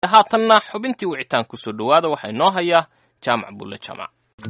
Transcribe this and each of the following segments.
haatanna xubintii wicitaan kusoo dhowaada waxaa inoo hayaa jaamac bulle jaamac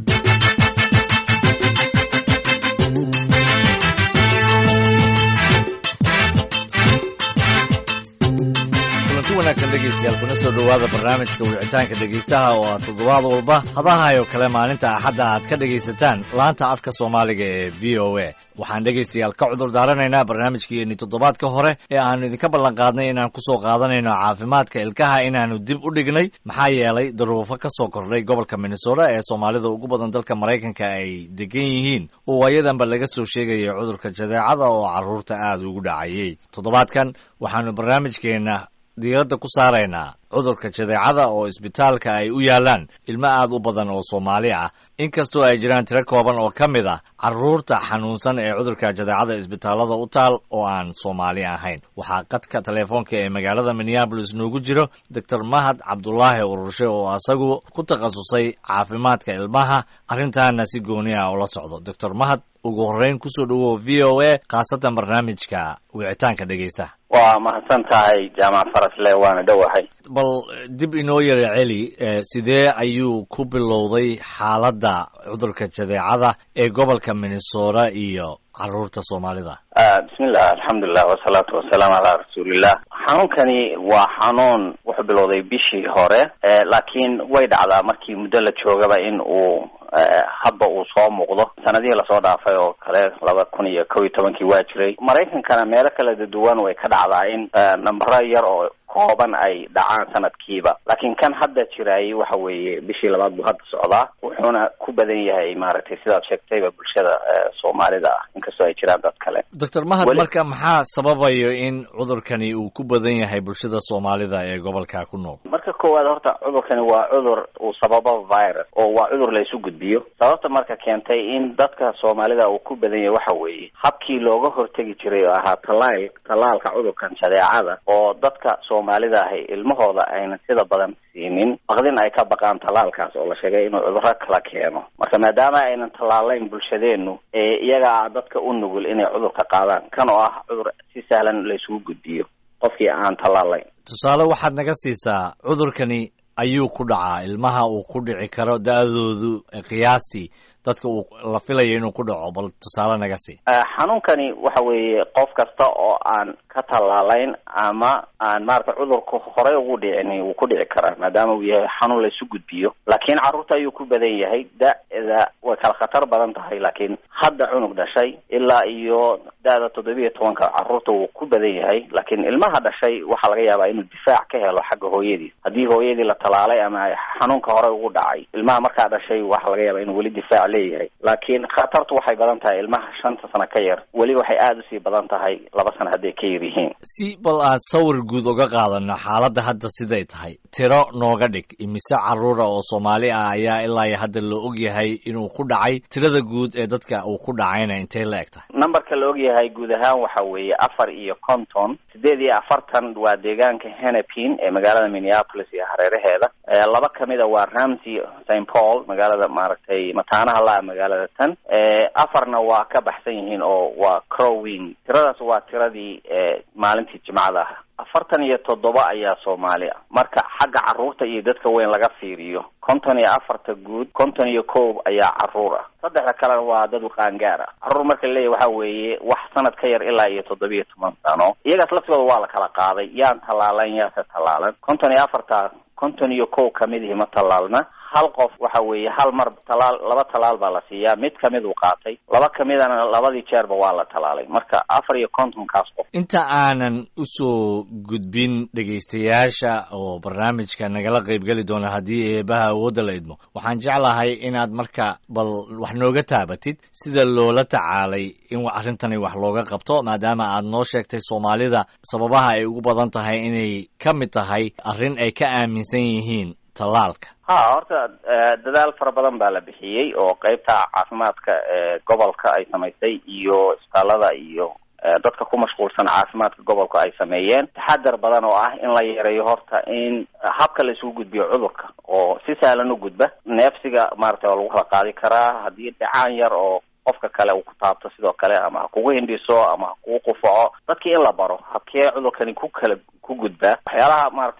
kulanti wanaagsan dhegeystayaal kuna soo dhowaada barnaamijka wicitaanka dhegeystaha oo aad toddobaad walba hadahayo kale maalinta axadda aad ka dhegaysataan laanta afka soomaaliga ee v o a waxaan dhegaystayaal ka cudur daaranaynaa barnaamijkeenii toddobaadka hore ee aanu idinka ballan qaadnay inaan kusoo qaadanayno caafimaadka ilkaha inaanu dib u dhignay maxaa yeelay daruufo ka soo kordhay gobolka minnesota ee soomaalida ugu badan dalka maraykanka ay degan yihiin oo waayadanba laga soo sheegayay cudurka jadeecada oo carruurta aada ugu dhacayay toddobaadkan waxaanu barnaamijkeenna diiradda ku saaraynaa cudurka jadeecada oo isbitaalka ay u yaalaan ilmo aad u badan oo soomaali ah inkastoo ay jiraan tiro kooban oo ka mid ah carruurta xanuunsan ee cudurka jadeecada isbitaallada u taal oo aan soomaali ahayn waxaa qadka teleefoonka ee magaalada minneabolis noogu jiro doctor mahad cabdulaahi ururshe oo asagu ku takhasusay caafimaadka ilmaha arrintaana si gooni ah ula socdo doctor mahad ugu horreyn kusoo dhowow v o a khaasatan barnaamijka wicitaanka dhegeystaha waa mahadsan tahay jaamac farasle waana dhowahay bal dib inoo yara celi sidee ayuu ku bilowday xaaladda cudurka jadeecada ee gobolka minnesota iyo carruurta soomaalida bismillah alxamdulilah wasalaatu wasalaamu calaa rasuulillah xanuunkani waa xanuun wuxuu bilowday bishii hore laakiin way dhacdaa markii muddo la joogaba in uu hadba uu soo muuqdo sanadihii lasoo dhaafay oo kale laba kun iyo kow iyo tobankii waa jiray maraykankana meelo kala duwan way ka dhacdaa in nambaro yar oo kooban ay dhacaan sanadkiiba laakiin kan hadda jiraayay waxa weeye bishii labaad buu hadda socdaa wuxuuna ku badan yahay maaragtay sidaad sheegtayba bulshada soomaalida ah inkastoo ay jiraan dad kale doctor mahad marka maxaa sababayo in cudurkani uu ku badan yahay bulshada soomaalida ee gobolka ku nool marka koowaad horta cudurkani waa cudur uu sababo virus oo waa cudur la isu gudbiyo sababta marka keentay in dadka soomaalida uu ku badan yahay waxa weeye habkii looga hortegi jiray oo ahaa talaal talaalka cudurkan jadeecada oo dadka soomaalida ahi ilmahooda aynan sida badan siinin baqdin ay ka baqaan talaalkaas oo la sheegay inuu cudurro kala keeno marka maadaama aynan tallaalayn bulshadeenu ee iyagaa dadka u nugul inay cudurka qaadaan kan oo ah cudur si sahlan la isugu gudbiyo qofkii aan tallaalayn tusaale waxaad naga siisaa cudurkani ayuu ku dhacaa ilmaha uu ku dhici karo da-doodu qiyaastii dadka uu la filayo inuu ku dhaco bal tusaale naga sii xanuunkani waxa weeye qof kasta oo aan ka tallaalayn ama aan maarata cudurku horey ugu dhicin wuu ku dhici karaa maadaama uu yahay xanuun la isu gudbiyo laakiin carruurta ayuu ku badan yahay da-da way kala khatar badan tahay laakiin hadda cunug dhashay ilaa iyo da-da toddobiya tobanka carruurta wuu ku badan yahay laakiin ilmaha dhashay waxaa laga yaabaa inuu difaac ka helo xagga hooyadii haddii hooyadii la tallaalay ama xanuunka horey ugu dhacay ilmaha markaa dhashay waxaa laga yaabaa inuu weli difaac leeyahay laakiin khatartu waxay badan tahay ilmaha shanta sano ka yar weli waxay aada usii badan tahay laba sano hadday ka yar yihiin si bal aan sawir guud uga qaadano xaaladda hadda siday tahay tiro nooga dhig imise carruura oo soomaali ah ayaa ilaa iyo hadda la og yahay inuu ku dhacay tirada guud ee dadka uu ku dhacayna intay la eg tahay numberka la og yahay guud ahaan waxa weeye afar iyo konton sideed iyo afartan waa deegaanka hennepin ee magaalada minneapolis iyo hareeraheeda laba kamid a waa ramsey st paul magaalada maaragtay mataanaha la magaalada tan afarna waa ka baxsan yihiin oo waa crowing tiradaas waa tiradii maalintii jimcada ah afartan iyo toddoba ayaa soomaali ah marka xagga carruurta iyo dadka weyn laga fiiriyo konton iyo afarta guud konton iyo kow ayaa carruur ah saddexda kalena waa dad qaangaar ah carruur marka laleeyahy waxa weeye wax sanad ka yar ilaa iyo toddobiyo toban sano iyagaas laftigooda waa la kala qaaday yaan tallaalan yaase tallaalan konton iyo afarta konton iyo kow kamid ihi ma tallaalna hal qof waxa weeye hal mar talaal laba talaal baa la siiyaa mid kamid uu qaatay laba kamidana labadii jeerba waa la talaalay marka afar iyo kontonkaas qof inta aanan usoo gudbin dhegaystayaasha oo barnaamijka nagala qaybgeli doona haddii eebaha awoodda la idmo waxaan jeclahay inaad marka bal wax nooga taabatid sida loola tacaalay in arrintani wax looga qabto maadaama aad noo sheegtay soomaalida sababaha ay ugu badan tahay inay ka mid tahay arrin ay ka aaminsan yihiin tallaalka ha horta dadaal fara badan baa la bixiyey oo qeybta caafimaadka ee gobolka ay samaysay iyo isbitaalada iyo dadka ku mashquulsan caafimaadka gobolka ay sameeyeen taxadar badan oo ah in la yareeyo horta in habka la isugu gudbiyo cudurka oo si sahlan u gudba neefsiga maaragtay waa lagu kala qaadi karaa haddii dhacaan yar oo qofka kale uu ku taabto sidoo kale ama ha kugu hindhiso ama ha kugu qufaco dadkii in la baro habkee cudurkani ku kala ku gudbaa waxyaalaha maaragtay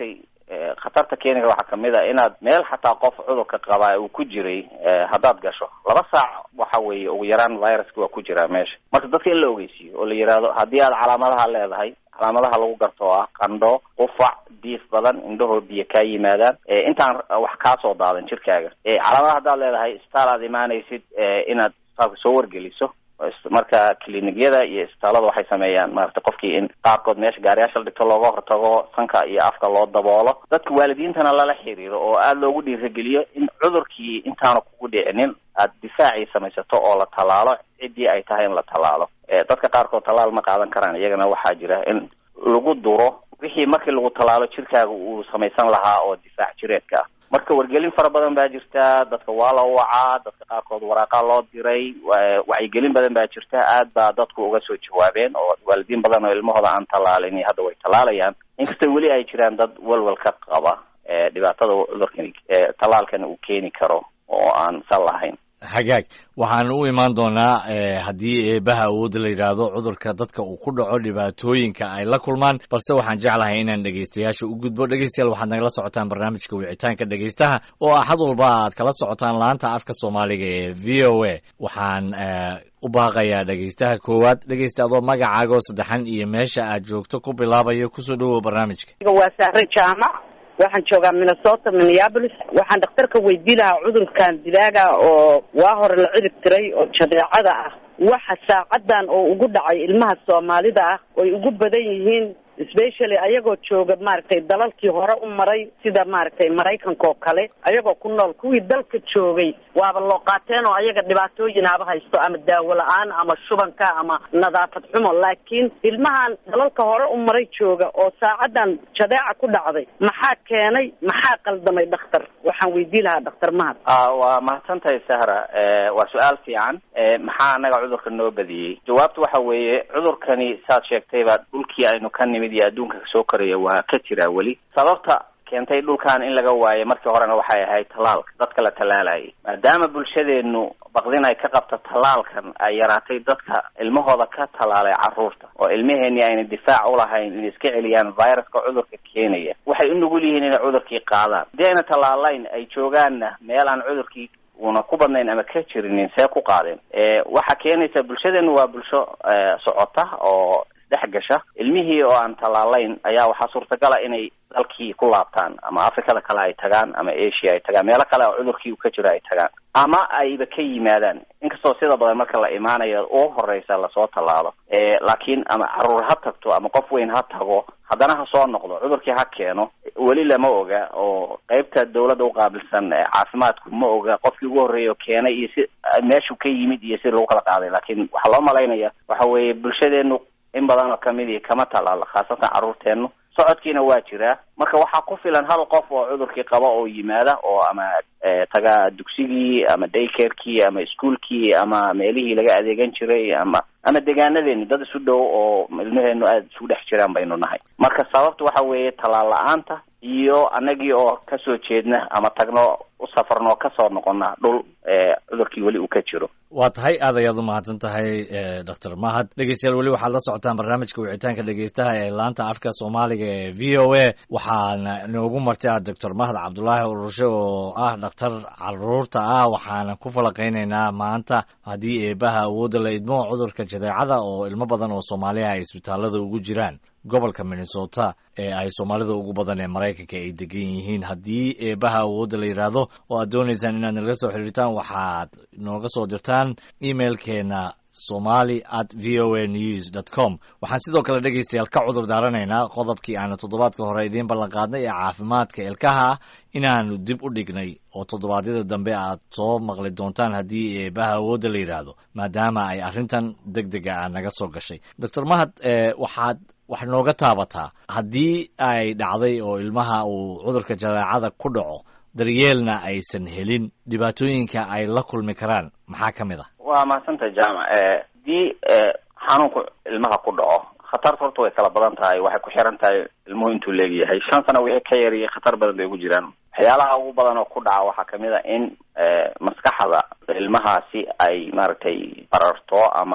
khatarta keeni kara waxaa kamid a inaad meel xataa qof cudurka qabaa uu ku jiray haddaad gasho laba saac waxa weeye ugu yaraan viruska waa ku jiraa meesha marka dadka in la ogeysiiyo oo la yidhaahdo haddii aad calaamadaha leedahay calaamadaha lagu garto oo ah qandho qufac diif badan indhahoo biyo kaa yimaadaan intaan wax kaasoo daadan jirkaaga calaamadaha haddaad leedahay isbitaal aad imaanaysid inaad isbitaalka soo wargeliso marka clinigyada iyo isbitaalada waxay sameeyaan maarata qofkii in qaarkood meesha gaariyaasha la dhigto looga hortago sanka iyo afka loo daboolo dadka waalidiintana lala xiriiro oo aada loogu dhiirageliyo in cudurkii intaanu kugu dhicinin aad difaacii samaysato oo la tallaalo ciddii ay tahay in la tallaalo dadka qaarkood tallaal ma qaadan karaan iyagana waxaa jira in lagu duro wixii markii lagu tallaalo jirkaaga uu samaysan lahaa oo difaac jireedka ah marka wargelin fara badan baa jirta dadka waa la wacaa dadka qaarkood waraaqaa loo diray wacyigelin badan baa jirta aad baa dadku uga soo jawaabeen oo waalidiin badan oo ilmahooda aan tallaalin hadda way tallaalayaan inkastoo weli ay jiraan dad walwal ka qaba dhibaatada cudurkani tallaalkan uu keeni karo oo aan sal lahayn hagaag waxaan u imaan doonaa haddii eebaha awoodda la yidhaahdo cudurka dadka uu ku dhaco dhibaatooyinka ay la kulmaan balse waxaan jeclahay inaan dhegaystayaasha u gudbo dhegaystayaal waxaad nagala socotaan barnaamijka wicitaanka dhegaystaha oo axad walba aad kala socotaan laanta afka soomaaliga ee v o a waxaan u baaqayaa dhegaystaha koowaad dhegaysta adoo magacaaga oo saddexan iyo meesha aad joogto ku bilaabayo kusoo dhowow barnaamijka waa sahre jaamac waxaan joogaa minnesota minneapolis waxaan dhakhtarka weydii lahaa cudurkan dilaaga oo waa hore la cirib tiray oo jadeecada ah waxa saacadan oo ugu dhacay ilmaha soomaalida ah oy ugu badan yihiin specially ayagoo jooga maaragtay dalalkii hore u maray sida maaragtay maraykanka oo kale ayagoo ku nool kuwii dalka joogay waaba loo qaateen oo ayaga dhibaatooyin haba haysto ama daawo la-aan ama shubanka ama nadaafad xumo laakiin ilmahan dalalka hore u maray jooga oo saacadan jadeeca ku dhacday maxaa keenay maxaa qaldamay dhakhtar waxaan weydii lahaa dhakhtar mahad waa mahadsantahay sahra waa su-aal fiican maxaa anaga cudurka noo badiyey jawaabtu waxa weeye cudurkani saad sheegtayba dhulkii aynu ka nimid iyo adduunka kasoo koraya waa ka jiraa weli sababta keentay dhulkan in laga waayo markii horena waxay ahayd tallaalka dadka la tallaalayay maadaama bulshadeenu baqdin ay ka qabto tallaalkan ay yaraatay dadka ilmahooda ka tallaalay carruurta oo ilmaheenii ayna difaac ulahayn inay iska celiyaan viruska cudurka keenaya waxay u nugul yihiin inay cudurkii qaadaan haddii ayna tallaalayn ay joogaanna meel aan cudurkii una ku badnayn ama ka jirinin see ku qaadeen waxaa keenaysa bulshadeenu waa bulsho socota oo dhex gasha ilmihii oo aan tallaalayn ayaa waxaa suurtagala inay dalkii ku laabtaan ama afrikada kale ay tagaan ama asia ay tagaan meelo kale oo cudurkii ka jiro ay tagaan ama ayba ka yimaadaan inkastoo sida badan marka la imaanayo ugu horeysa lasoo tallaalo laakiin ama caruur ha tagto ama qof weyn ha tago haddana ha soo noqdo cudurkii ha keeno weli lama oga oo qeybta dawladda uqaabilsan caafimaadku ma oga qofkii ugu horreeya oo keenay iyo si meeshuu ka yimid iyo si lagu kala qaaday laakiin waxaa loo malaynaya waxa weeye bulshadeenu in badan oo kamidii kama tallaalo khaasatan carruurteenu socodkiina waa jiraa marka waxaa ku filan hal qof oo cudurkii qaba oo yimaada oo ama taga dugsigii ama daycarekii ama iskuolkii ama meelihii laga adeegan jiray ama ama degaanadeeni dad isu dhow oo ilmaheenu aada isugu dhex jiraan baynu nahay marka sababta waxa weeye tallaal la-aanta iyo anagii oo kasoo jeedna ama tagno u safarno oo kasoo noqona dhul cudurkii weli uu ka jiro waa tahay aad ayaad u mahadsan tahay doctor mahad dhegeystayaal weli waxaad la socotaan barnaamijka wicitaanka dhegeystaha ee laanta afka soomaaliga ee v o a waxaana inoogu martay doctor mahad cabdulaahi ururshe oo ah dhakhtar caruurta ah waxaana ku falaqeyneynaa maanta haddii eebaha awoodda la idmo cudurka jadeecada oo ilmo badan oo soomaaliya ay isbitaalada ugu jiraan gobolka minnesota ee ay soomaalida ugu badan ee maraykanka ay degan yihiin haddii eebaha awoodda la yidhaahdo oo aad doonaysaan inaad nalaga soo xiriirtaan waxaad nooga soo dirtaan emailkeena somali at v o a news dot com waxaan sidoo kale dhegeystayaal ka cudur daaranaynaa qodobkii aanu toddobaadka hore idiin ballan qaadnay ee caafimaadka ilkaha ah inaanu dib u dhignay oo toddobaadyada dambe aad soo maqli doontaan haddii eebaha awoodda la yidhaahdo maadaama ay arrintan deg dega ah naga soo gashay doctor mahad waxaad wax nooga taabataa haddii ay dhacday oo ilmaha uu cudurka jadeecada ku dhaco daryeelna aysan helin dhibaatooyinka ay la kulmi karaan maxaa ka mid ah waa mahadsantahay jaamac haddii xanuunku ilmaha ku dhaco khatarta horta way kala badan tahay waxay ku xiran tahay ilmuhu intuu leegyahay shan sano wixii ka yariyay khatar badan bay ugu jiraan waxyaalaha ugu badan oo ku dhaca waxaa kamid a in maskaxda ilmahaasi ay maaragtay bararto ama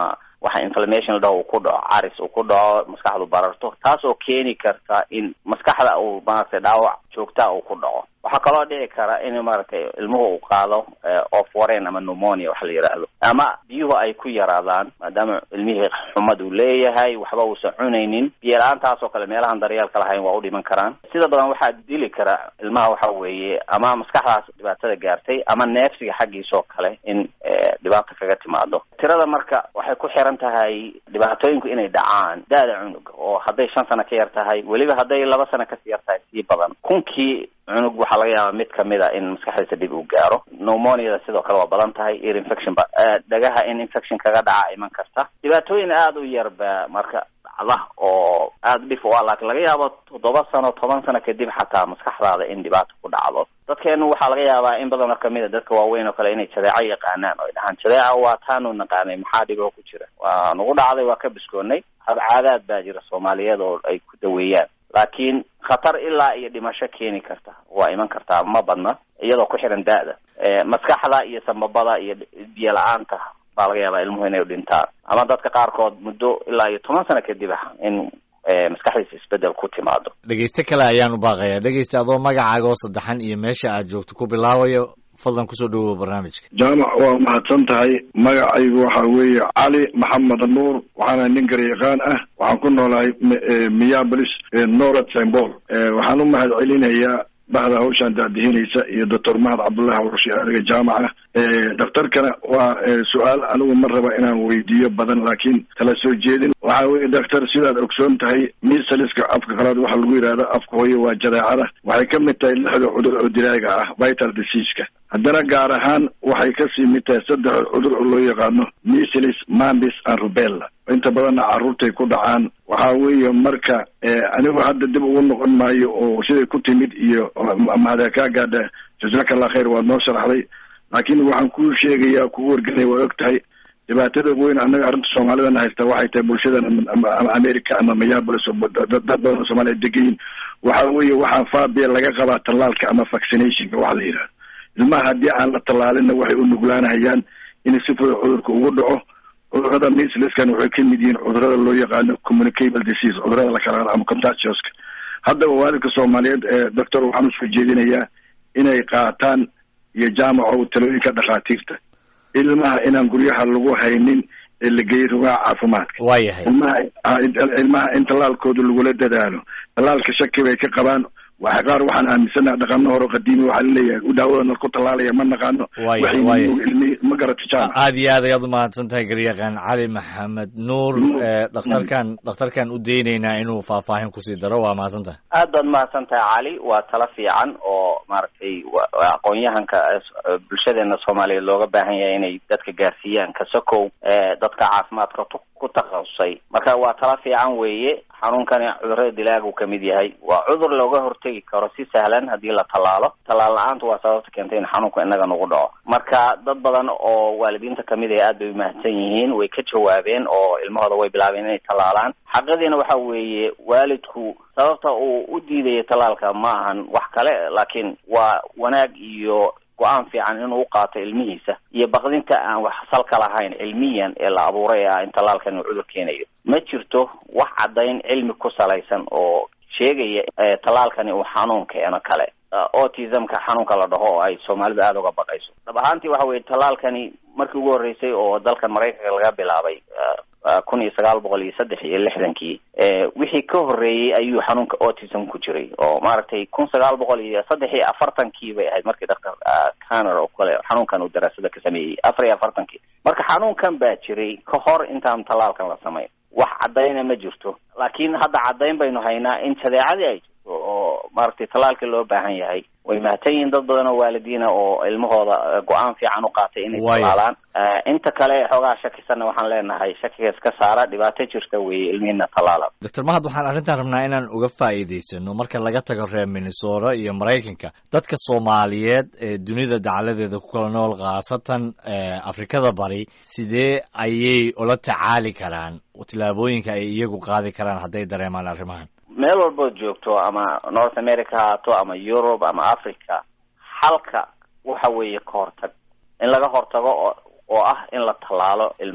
waxa inflammation la dhaho uu ku dhaco caris uu ku dhaco maskaxdu bararto taas oo keeni karta in maskaxda uu maaragtay dhaawac joogtaa uu ku dhaco waxaa kaloo dhici kara in maaragtay ilmuhu uu qaado of wareen ama pneumonia waxa la yidhaahdo ama biyuhu ay ku yaraadaan maadaama ilmihii xumad uu leeyahay waxba uusan cunaynin biyo la-aantaas oo kale meelahan daryeelka lahayn waa u dhiman karaan sida badan waxaa dili kara ilmaha waxa weeye ama maskaxdaas dhibaatada gaartay ama neefsiga xaggiisa oo kale in dhibaato kaga timaado tirada marka waxay ku xiran tahay dhibaatooyinku inay dhacaan da-da cunuga oo hadday shan sano ka yar tahay weliba hadday laba sano kasii yar tahay sii badan kunkii cunug waxaa laga yaabaa mid kamid a in maskaxdiisa dib uu gaaro pneumoniada sidoo kale waa badan tahay ear infection ba dhagaha in infection kaga dhaca iman karta dhibaatooyin aada u yar ba marka dhacda oo aada dhif u ah laakiin laga yaabo toddoba sano toban sano kadib xataa maskaxdaada in dhibaato ku dhacdo dadkeenu waxaa laga yaabaa in badan oo kamid a dadka waaweyn oo kale inay jadeeco yaqaanaan oo ay dhahaan jadeeca waa taanu naqaanay maxaa dhibo ku jira waa nagu dhacday waa ka biskoonay habcaadaad baa jira soomaaliyeed oo ay ku daweeyaan laakiin khatar ilaa iyo dhimasho keeni karta waa iman kartaa ma badna iyadoo ku xiran da-da maskaxda iyo sambabada iyo biyo la-aanta baa laga yaabaa ilmuhu inay dhintaan ama dadka qaarkood muddo ilaa iyo toban sano kadib ah in maskaxdiisa isbedel ku timaado dhegeyste kale ayaanu baaqayaa dhegeysta adoo magacaaga oo saddexan iyo meesha aad joogto ku bilaabayo fadlan kusoo dhawow barnaamijka jaamac waa mahadsan tahay magacaygu waxa weeye cali maxamed nuur waxaana nin garyaqaan ah waxaan ku noolahay miyabolis norad symbol waxaan u mahad celinayaa bahda hawshaan daadihinaysa iyo doctor mahad cabdullahi warshe adiga jaamaca daktarkana waa su-aal anigu ma raba inaan weydiiyo badan laakiin kala soo jeedin waxa weye doctor sidaad ogsoon tahay misaliska afka qalaad waxaa lagu yidhahda afka hooye waa jadeecada waxay ka mid tahay lixda cudur oo dilaaga ah vital diseaska haddana gaar ahaan waxay kasii mid tahay saddex cudur oo loo yaqaano missilis mambis and rubella inta badanna carruurtay ku dhacaan waxa weeye marka anigu hadda dib ugu noqon maayo oo siday ku timid iyo mahada kaa gaadha jasaka allah khayr waad noo sharaxday laakiin waxaan kuu sheegayaa kugu wargelaya waa og tahay dhibaatada weyn annaga arrinta soomaalidana haysta waxay tahay bulshadan ama america ama mayabolis dad badan oo soomaliya degayin waxa weeye waxaa faabiya laga qabaa tallaalka ama vaccinationka waxa la yidhahda ilmaha haddii aan la tallaalinna waxay u nuglaanahayaan in si fudud cudurka ugu dhaco cudurada misliskan waxay ka mid yihiin cudurada loo yaqaano communicable disease cudurada la kala ama contagioska haddaba waalidka soomaaliyeed ee doctor waxaan usoo jeedinayaa inay qaataan iyo jaamaco talooyinka dhakhaatiirta ilmaha inaan guryaha lagu haynin ee la geeyay rugaha caafimaadka waayahay ilmaha ilmaha in tallaalkooda lagula dadaalo tallaalka shaki bay ka qabaan waxa qaar waxaan aaminsanaha dhaqano hore qadiimi waxaa laleeyahay daawadana ku tallaalaya ma naqaano Waaya, waxay waaya. ilmi ma garata jaamac aad iyo aad ayaad u mahadsan tahay garyaqaan cali maxamed nuur ee dhakhtarkan dhakhtarkan u daynaynaa inuu faahfaahin kusii daro waa mahadsan tahay aad baad mahadsan tahay cali waa talo fiican oo maaragtay wa- waa aqoon-yahanka eh, bulshadeena soomaaliyeed looga baahan yahay inay dadka gaarsiiyaan kasokow eh, dadka caafimaadka tu- ku takhasusay marka waa talo fiican weeye xanuunkani cudurada dilaagu ka mid yahay waa cudur looga hortegi karo si sahlan haddii la tallaalo tallaal la-aantu waa sababta keentay in xanuunku inaga nagu dhaco marka dad badan oo waalidiinta kamid ah aad bay umahadsan yihiin way ka jawaabeen oo ilmahooda way bilaabeen inay tallaalaan xaqadiina waxa weeye waalidku sababta uu u diidaya tallaalka ma ahan wax kale laakiin waa wanaag iyo go-aan fiican inuu u qaato ilmihiisa iyo baqdinta aan wax salka lahayn cilmiyan ee la abuuray ah in tallaalkan uu cudur keenayo ma jirto wax caddayn cilmi ku salaysan oo sheegaya eh, tallaalkani uu xanuun keeno kale Uh, autismka xanuunka la dhaho oo ay soomaalidu aada uga baqayso dhab ahaantii waxa weye tallaalkani markii ugu horreysay oo dalkan maraykanka laga bilaabay uh, uh, kun iyo sagaal boqol iyo saddex iyo lixdankii eh, wixii ka horreeyey ayuu xanuunka autism ku jiray oo maaragtay kun sagaal boqol iyo saddex iyo afartankii bay ahayd markii daktar canner oo kale xanuunkan uu daraasada ka sameeyey afar iyo afartankii marka xanuunkan baa jiray ka hor intaan tallaalkan la samayn wax caddayna ma jirto laakiin hadda caddayn baynu haynaa in jadeecadii ay jirto oo maaragtay tallaalkii loo baahan yahay way mahadsan yihiin dad badan oo waalidiina oo ilmahooda eh, go-aan fiican u qaatay inay Waayo. tallaalaan Eh, inta kale xoogaa shakisanna waxaan leenahay shakiga iska saara dhibaato jirta weeye ilmihiina tallaala doctor mahad waxaan arrintan rabnaa inaan uga faa'iidaysano marka laga tago reer minnesota iyo maraykanka dadka soomaaliyeed ee dunida dacaladeeda ku kala nool khaasatan ee afrikada bari sidee ayay ula tacaali karaan tillaabooyinka ay iyagu qaadi karaan hadday dareemaan arrimahan meel walbood joogto ama north america ha haato ama europe ama africa xalka waxa weeye ka hortag in laga hortago oo oo ah in la tallaalo ilmaha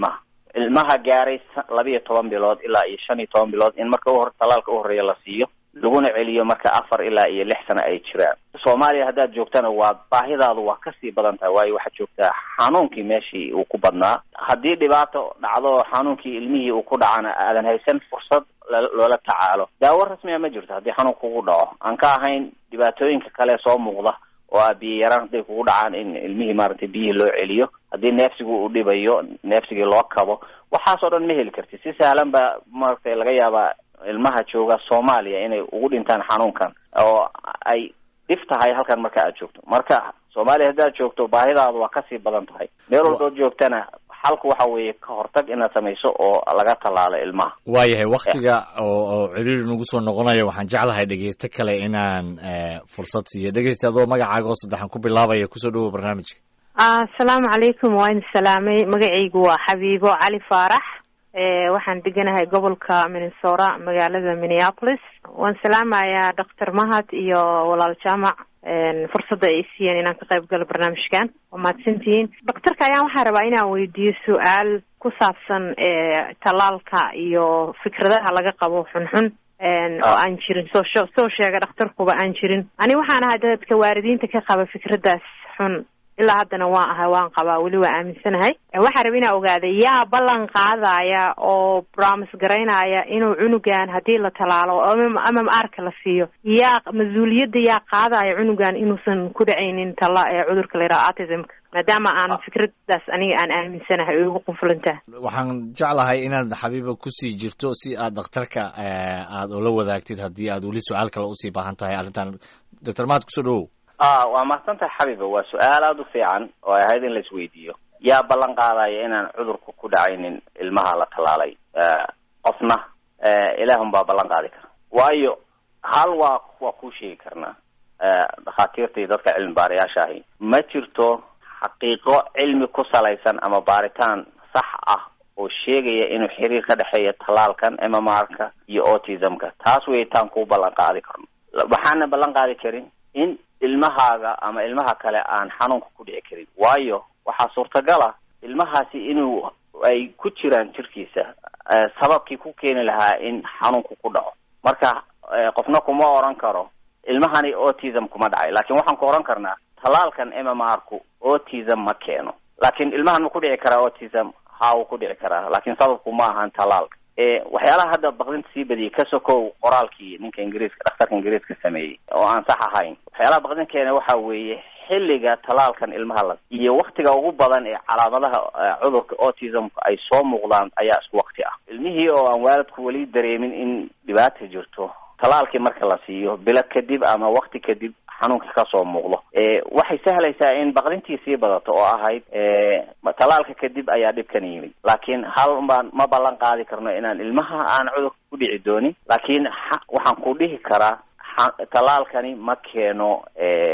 ilmaha gaaray labiiyo toban bilood ilaa iyo shan iyo toban bilood in marka uhor talaalka uhoreeya la siiyo laguna celiyo marka afar ilaa iyo lix sano ay jiraan soomaaliya haddaad joogtana waa baahidaadu waa kasii badan tahay waayo waxaad joogtaa xanuunkii meeshii uu ku badnaa haddii dhibaato dhacdo xanuunkii ilmihii uu ku dhacana aadan haysan fursad loola tacaalo daawo rasmiga ma jirto haddii xanuun kugu dhaco aan ka ahayn dhibaatooyinka kale soo muuqda oo ah biyo yaraan hadday kugu dhacaan in ilmihii maaragtay biyihii loo celiyo haddii neefsigu uu dhibayo neefsigii loo kabo waxaas oo dhan ma heli karti si sahlan ba maaragtay laga yaabaa ilmaha jooga soomaaliya inay ugu dhintaan xanuunkan oo ay dhif tahay halkan marka aad joogto marka soomaaliya haddaad joogto baahidaadu waa kasii badan tahay meel walbood joogtana xalku waxa weeye ka hortag inaad samayso oo laga tallaalo ilmaha waayahay waktiga oo oo ciriiri nagu soo noqonayo waxaan jeclahay dhegeysto kale inaan fursad siiyo dhegeysta adoo magacaaga oo saddexan ku bilaabaya kusoo dhawow barnaamijka asalaamu calaykum waa idin salaamay magacaygu waa xabiibo cali faarax waxaan deganahay gobolka minnesota magaalada minneapolis waan salaamayaa doctor mahad iyo walaal jaamac fursadda ay siiyeen inaan ka qayb galo barnaamijkan waa mahadsantihiin doctorka ayaan waxaa rabaa inaan weydiiyo su-aal ku saabsan tallaalka iyo fikradaha laga qabo xunxun oo aan jirin soo soo sheega dhakhtarkuba aan jirin ani waxaan ahay dadka waalidiinta ka qaba fikraddaas xun ilaa haddana waan ahay waan qabaa weli waa aaminsanahay waxaa raba inaa ogaada yaa ballan qaadaya oo bromis garaynaya inuu cunugan haddii la talaalo ama arka la siiyo yaa mas-uuliyadda yaa qaadaya cunugan inuusan ku dhacaynin tala ee cudurka la yidhaha autismka maadaama aan fikraddaas aniga aan aaminsanahay oo igu qunfulantaha waxaan jeclahay inaad xabiiba kusii jirto si aad dhakhtarka aada ula wadaagtid haddii aad weli su-aal kale usii baahan tahay arrintan doctor mahad kusoo dhawow a waa mahadsantahay xabiba waa su-aal aada u fiican oo ay ahayd in la isweydiiyo yaa ballan qaadaya inaan cudurku ku dhacaynin ilmaha la tallaalay qofna ilaahun baa ballan qaadi kara waayo hal waa waa kuu sheegi karnaa dhakhaatiirta iyo dadka cilmi baarayaasha ahi ma jirto xaqiiqo cilmi ku salaysan ama baaritaan sax ah oo sheegaya inuu xiriir ka dhexeeya tallaalkan mmr-ka iyo autismka taas weyitaan kuu ballan qaadi karno waxaana ballan qaadi karin in ilmahaaga ama ilmaha kale aan xanuunka ku dhici karin waayo waxaa suurtagal ah ilmahaasi inuu ay ku jiraan jirkiisa sababkii ku keeni lahaa in xanuunku ku dhaco marka qofna kuma oran karo ilmahani autism kuma dhacay laakiin waxaan ku oran karnaa tallaalkan mmr-ku autism ma keeno laakiin ilmahan ma ku dhici karaa autism ha uu ku dhici karaa laakiin sababku ma ahan tallaalka waxyaalaha hadda baqdinta sii badiyay ka sokow qoraalkii ninka ingiriiska dhakhtarka ingiriiska sameeyey oo aan sax ahayn waxyaalaha baqdin keena waxa weeye xilliga tallaalkan ilmaha la iyo waktiga ugu badan ee calaamadaha cudurka autismka ay soo muuqdaan ayaa isku wakti ah ilmihii oo aan waalidku weli dareemin in dhibaata jirto tallaalkii marka la siiyo bilo kadib ama wakti kadib xanuunka kasoo muuqdo waxay sahlaysaa in baqdintii sii badato oo ahayd tallaalka kadib ayaa dhibkan yimid laakiin hal baan ma ballan qaadi karno inaan ilmaha aan cudurka ku dhici doonin laakiin waxaan ku dhihi karaa tallaalkani ma keeno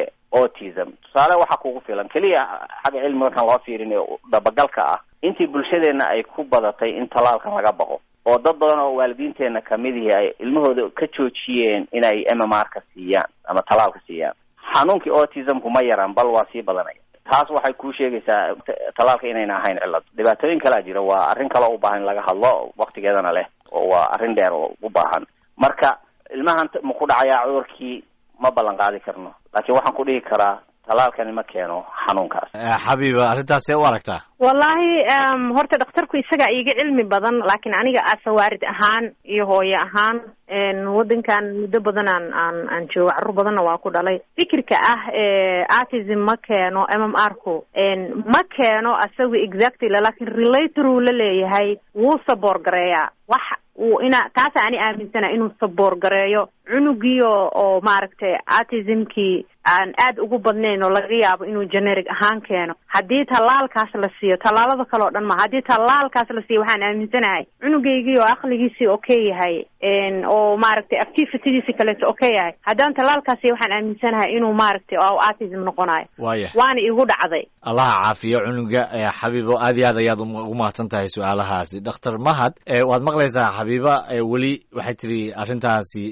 autism tusaale waxaa kugu filan keliya xagga cilmi markaan loo fiirin ee dabagalka ah intii bulshadeena ay ku badatay in tallaalkan laga baqo oo dad badan oo waalidiinteena kamid ihi ay ilmahooda ka joojiyeen inay mmr-ka siiyaan ama tallaalka siiyaan xanuunkii autismku ma yaraan bal waa sii badanaya taas waxay kuu sheegaysaa tallaalka inayna ahayn cillad dhibaatooyin kalaa jira waa arrin kaloo u baahan in laga hadlo waktigeedana leh oo waa arrin dheer oo u baahan marka ilmahan ma ku dhacayaa cudurkii ma ballan qaadi karno laakiin waxaan ku dhihi karaa tallaalkani ma keeno xanuunkaas xabiiba arrintaas see u aragtaa wallahi horta dhakhtarku isagaa iiga cilmi badan laakiin aniga asawaarid ahaan iyo hooye ahaan waddankan muddo badan aan aan aan joogo carruur badanna waa ku dhalay fikirka ah autism ma keeno m m r ku ma keeno asaga exactly laakiin relator uu la leeyahay wuu saboor gareeyaa wax uu ina taasa ani aaminsana inuu saboor gareeyo cunugii oo oo maaragtay autismkii aan aad ugu badnayn oo laga yaabo inuu generic ahaan keeno haddii tallaalkaas la siiyo tallaalada kale o dhan ma haddii tallaalkaas la siiyo waxaan aaminsanahay cunugaygii oo aqligiisii okay yahay oo maaragtay activitydiisi kaleeto okay yahay haddaan tallaalkaas siiyo waxaan aaminsanahay inuu maaragtay autism noqonayo waya waana igu dhacday allaha caafiyo cunuga xabiibo aad iyo aad ayaad ugu mahadsan tahay su-aalahaasi dhakhtar mahad waad maqlaysaa xabiiba weli waxay tiri arrintaasi inkastoo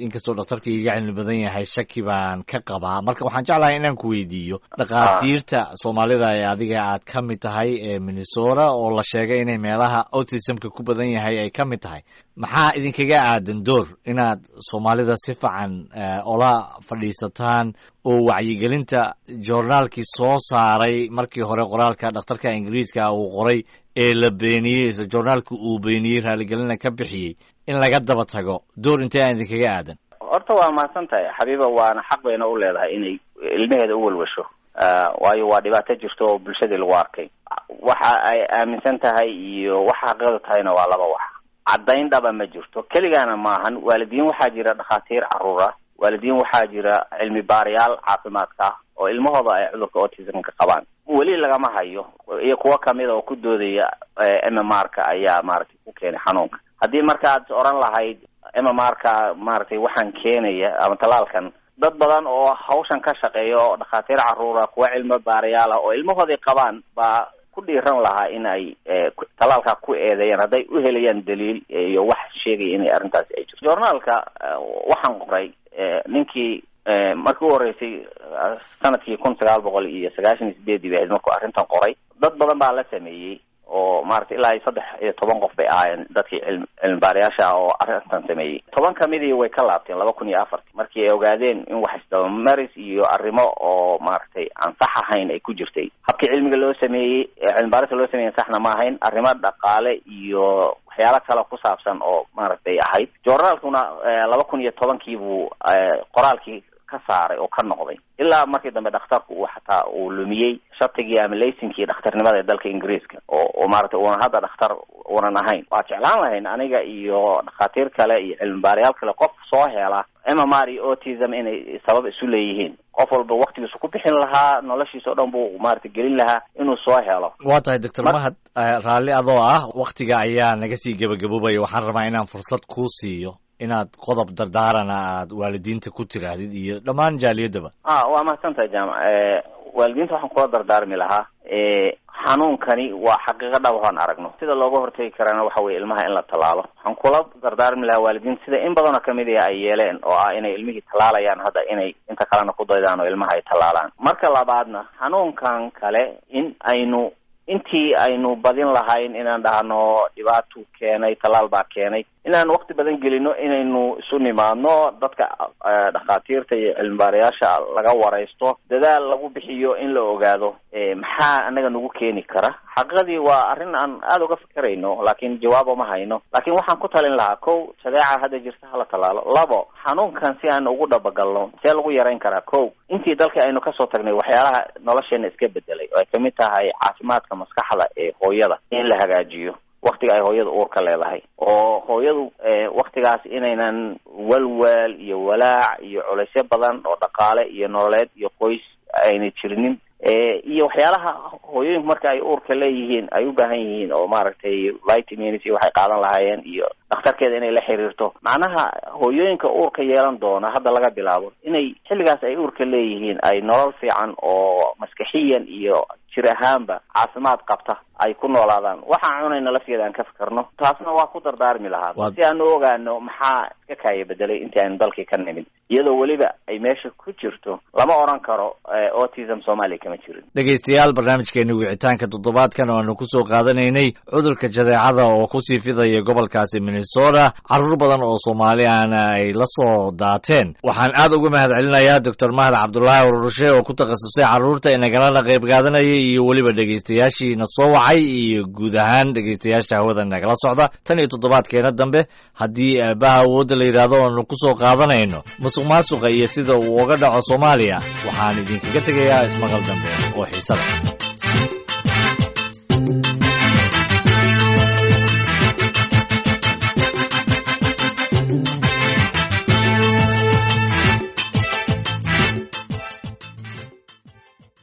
dhakhtarka iga cilmi badan yahay shaki baan ka qabaa marka waxaan jeclahay inaan ku weydiiyo dhakhaatiirta soomaalida ee adiga aad ka mid tahay ee minnesota oo la sheegay inay meelaha autismka ku badan yahay ay ka mid tahay maxaa idinkaga aadan door inaad soomaalida si fiican ola fadhiisataan oo wacyigelinta joornaalkii soo saaray markii hore qoraalka dhakhtarka ingiriiska uu qoray ee la beeniyey isla joornaalka uu beeniyey raaligelina ka bixiyey in laga daba tago door intee aan idinkaga aadan horta waa mahadsan tahay xabiiba waana xaq bayna u leedahay inay ilmaheeda u welwasho waayo waa dhibaato jirto oo bulshadii lagu arkay waxa ay aaminsan tahay iyo waxa xaqiiqda tahayna waa laba wax caddayn dhaba ma jirto keligaana maahan waalidiin waxaa jira dhakhaatiir caruura waalidiin waxaa jira cilmi baarayaal caafimaadka ah oo ilmahooda ay cudurka autismka qabaan weli lagama hayo iyo kuwo kamida oo ku doodaya m m r ka ayaa maaragtay ku keenay xanuunka haddii markaad oran lahayd m m r ka maaragtay waxaan keenaya ama tallaalkan dad badan oo hawshan ka shaqeeya oo dhakhaatiir caruura kuwa cilmi baarayaal ah oo ilmahoodii qabaan baa ku dhiiran lahaa in ay tallaalkaa ku eedeeyaan hadday u helayaan daliil iyo wax sheegaya inay arrintaasi ay jirto journaalka waxaan qoray ninkii markii u horreysay sanadkii kun sagaal boqol iyo sagaashan iyo sideedii bay ahayd markuu arrintan qoray dad badan baa la sameeyey oo maaragtay ilaa iyo saddex iyo toban qof bay ahaayeen dadkii cilm cilmibaarayaasha ah oo arrintan sameeyey toban kamidii way ka laabteen laba kun iyo afartii markii ay ogaadeen in wax isdabamaris iyo arrimo oo maaragtay aan sax ahayn ay ku jirtay habkii cilmiga loo sameeyey cilmibaarista loo sameeyey saxna ma ahayn arrimo dhaqaale iyo waxyaalo kale ku saabsan oo maaragtay ahayd journaalkuna laba kun iyo tobankii buu qoraalkii ka saaray oo ka noqday ilaa markii dambe dhakhtarku uu xataa uu lumiyey shatigii ama laysinkii dhakhtarnimada ee dalka ingiriiska oo oo maaragtay uuna hadda dhakhtar uunan ahayn waa jeclaan lahayn aniga iyo dhakhaatiir kale iyo cilmibaarayaal kale qof soo hela m m r iyo autism inay sabab isu leeyihiin qof walba waktigiisu ku bixin lahaa noloshiisa o dhan buu maaragtay gelin lahaa inuu soo helo waa tahay doctor mahad raalli adoo ah waktiga ayaa naga sii gebagaboobaya waxaan rabaa inaan fursad kuu siiyo inaad qodob dardaarana aad waalidiinta ku tiraahdid iyo dhammaan jaaliyadaba a waa mahadsantahay jaamac waalidiinta waxaan kula dardaarmi lahaa xanuunkani waa xaqiiqo dhab waxaan aragno sida looga hortegi karana waxa weye ilmaha in la tallaalo waxaan kula dardaarmi lahaa waalidiinta sida in badanoo kamid a ay yeeleen oo ah inay ilmihii tallaalayaan hadda inay inta kalena ku daydaan oo ilmaha ay tallaalaan marka labaadna xanuunkan kale in aynu intii aynu badin lahayn inaan dhahno dhibaatuu keenay tallaal baa keenay inaan wakti badan gelino inaynu isu nimaadno dadka dhakhaatiirta iyo cilmibaarayaasha laga waraysto dadaal lagu bixiyo in la ogaado maxaa anaga nagu keeni kara xaqiiqadii waa arrin aan aada uga fikerayno laakiin jawaabo ma hayno laakiin waxaan ku talin lahaa kow shadeeca hadda jirta hala tallaalo labo xanuunkan si aan ugu dhabagalno see lagu yarayn karaa kow intii dalka aynu kasoo tagnay waxyaalaha nolosheena iska bedelay oo ay kamid tahay caafimaadka maskaxda ee hooyada in la hagaajiyo waktiga ay hooyada uurka leedahay oo hooyadu waktigaas inaynan walwaal iyo walaac iyo culaysyo badan oo dhaqaale iyo nololeed iyo qoys aynay jirinin iyo waxyaalaha hooyooyinku marka ay uurka leeyihiin ay u baahan yihiin oo maaragtay vitamins iyo waxay qaadan lahaayeen iyo dhakhtarkeeda inay la xiriirto macnaha hooyooyinka uurka yeelan doona hadda laga bilaabo inay xilligaas ay uurka leeyihiin ay nolol fiican oo maskaxiyan iyo jir ahaanba caafimaad qabta ay ku noolaadaan waxaan cunayna lafteeda aan ka fikerno taasna waa ku dardaarmi lahaa si aan u ogaano maxaa iska kaaya bedelay intii aynu dalkii ka nimid iyadoo weliba ay meesha ku jirto lama odhan karo autism soomaaliya kama jirin dhegaystayaal barnaamijkeeni wicitaanka toddobaadkan oo aanu kusoo qaadanaynay cudurka jadeecada oo kusii fidaya gobolkaasi minnesota carruur badan oo soomaali ahna ay la soo daateen waxaan aad uga mahad celinayaa doctor mahad cabdulaahi ururushe oo ku takhasusay carruurta inagalana qayb qaadanayay iyo weliba dhegaystayaashiina soo wacay iyo guud ahaan dhegaystayaasha hawada nagala socda tan iyo toddobaadkeena dambe haddii aabaha awoodda la yidhaahdo aanu ku soo qaadanayno musuq maasuqa iyo sida uu uga dhaco soomaaliya waxaan idinkaga tegayaa ismaqal dambe oo xiisada